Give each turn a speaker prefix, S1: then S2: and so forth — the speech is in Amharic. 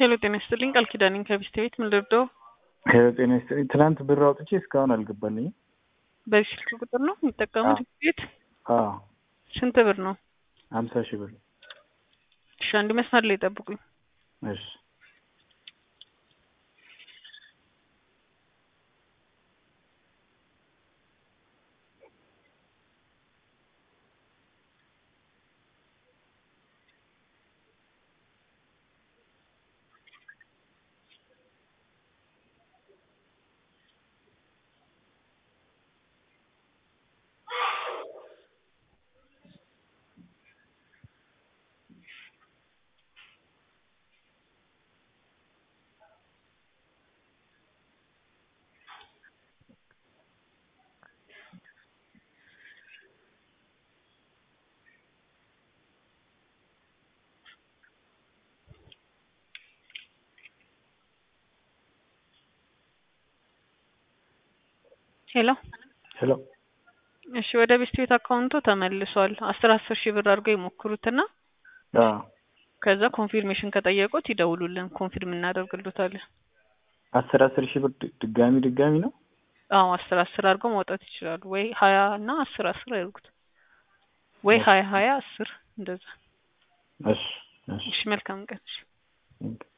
S1: ሄሎ ጤና ይስጥልኝ ቃል ኪዳኔን ከቢስት ቤት ምን ልርዳው?
S2: ጤና ይስጥልኝ። ትናንት ብር አውጥቼ እስካሁን አልገባልኝም።
S1: በዚህ ስልክ ቁጥር ነው የሚጠቀሙት ቤት?
S2: አዎ
S1: ስንት ብር ነው?
S2: ሀምሳ ሺህ ብር።
S1: እሺ አንድ መስመር ላይ ጠብቁኝ።
S2: እሺ
S1: ሄሎ
S2: ሄሎ
S1: እሺ ወደ ቤስት ቤት አካውንቶ ተመልሷል። አስር አስር ሺህ ብር አድርገው ይሞክሩትና
S2: አዎ
S1: ከዛ ኮንፊርሜሽን ከጠየቁት ይደውሉልን፣ ኮንፊርም እናደርግሎታለን።
S2: አስር አስር ሺህ ብር ድ- ድጋሚ ድጋሚ ነው።
S1: አዎ አስር አስር አድርገው ማውጣት ይችላሉ። ወይ ሀያ እና አስር አስር ያድርጉት፣ ወይ ሀያ ሀያ አስር እንደዛ።
S2: እሺ እሺ
S1: እሺ መልካም ቀን። እሺ
S2: ቴንክ ዩ